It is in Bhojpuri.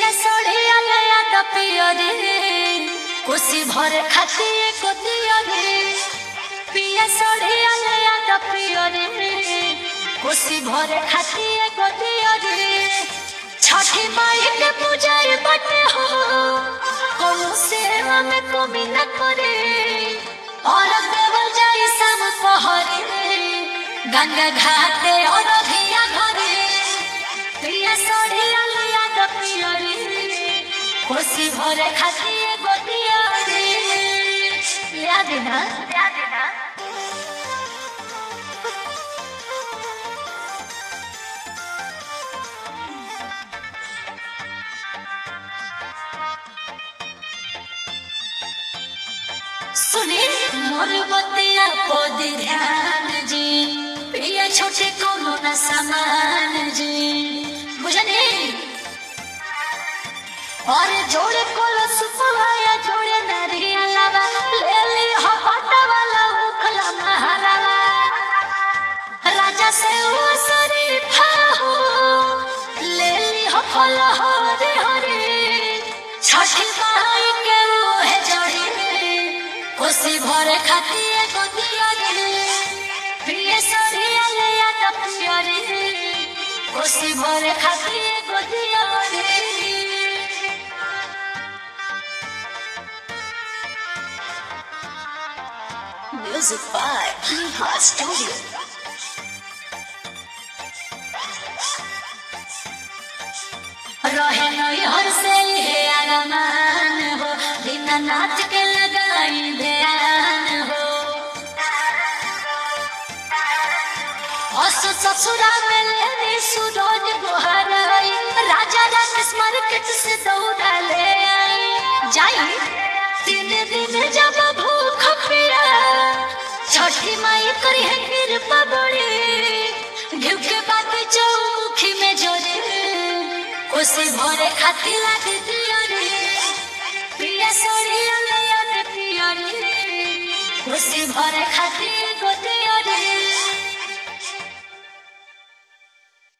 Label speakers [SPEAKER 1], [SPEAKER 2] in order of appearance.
[SPEAKER 1] पिया सड़िया लया द पिया रे कोसी भर खाती गोदिया रे पिया सड़िया लया द पिया रे कोसी भर खाती गोदिया रे छठी माई के पूजारी बटे हो कोनो सेवा में कमी न करे और देवल जाई सम पहरे गंगा घाटे और धिया घरे प्रिय सोढ़िया लिया द पिया रे खुशी भरे खाती गोदिया रे याद ना याद ना सुने मोर बतिया पद ध्यान जी प्रिय छोटे कोनो न समान जी बुझने और जोड़े कोलो सुपवाया जोड़े नरिया लावा ले ली हो पटा वाला उखला महारावा राजा से वो शरीफा हो ले ली हो फल हरे हरे छठी माई के वो है जड़ी खुशी भरे खाती है गोदिया रे प्रिय सरिया ले या तपिया रे खुशी भरे खाती है गोदिया रे
[SPEAKER 2] Music by Hot Studio.
[SPEAKER 1] रहे नई हर से है अरमान हो बिना नाच के लगाई ध्यान हो असु ससुरा में लेनी सूरज बुहर आई राजा राकेश मार्केट से दौड़ा ले आई जाई तीन दिन जब भूख पिया छठी माई करी है कृपा बड़ी घिउ के बात चौमुखी में जोरे खुशी भरे खाती लागे दिया रे प्रिय सोड़िया लिया दे पिया रे खुशी भरे खाती गोदिया रे